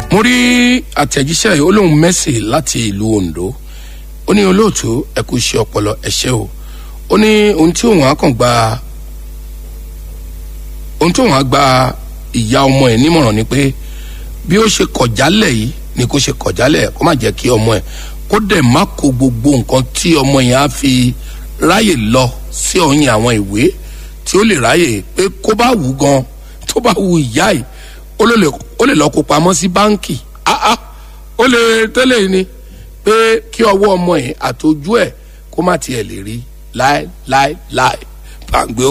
mo rí àtẹ̀jíṣẹ́ yìí ó lóun mẹ́sì láti ìlú ondo ó ní olóòtú ẹ kú iṣẹ́ ọpọlọ ẹ̀ṣẹ́ o ó ní ohun tí òun á kàn gba ohun tí òun á gba ìyá ọmọ ẹ̀ nímọ̀ràn ni pé bí ó ṣe kọ̀jálẹ̀ yìí ni kó ṣe kọ̀jálẹ̀ kó má jẹ́ kí ọmọ ẹ̀ kó dẹ̀ má kó gbogbo nǹkan tí ọmọ yẹn á fi ráyè lọ sí ọyìn àwọn ìwé tí ó lè ráyè pé kó bá wù gan tó bá wù ìyá yìí ó lè ó lè lọ kó pamọ́ sí báńkì áá ó lè tẹ́lẹ̀ ni pé kí ọwọ́ ọmọ yẹn àtọjú ẹ̀ kó má tiẹ̀ lè rí láéláéláé pàǹgbé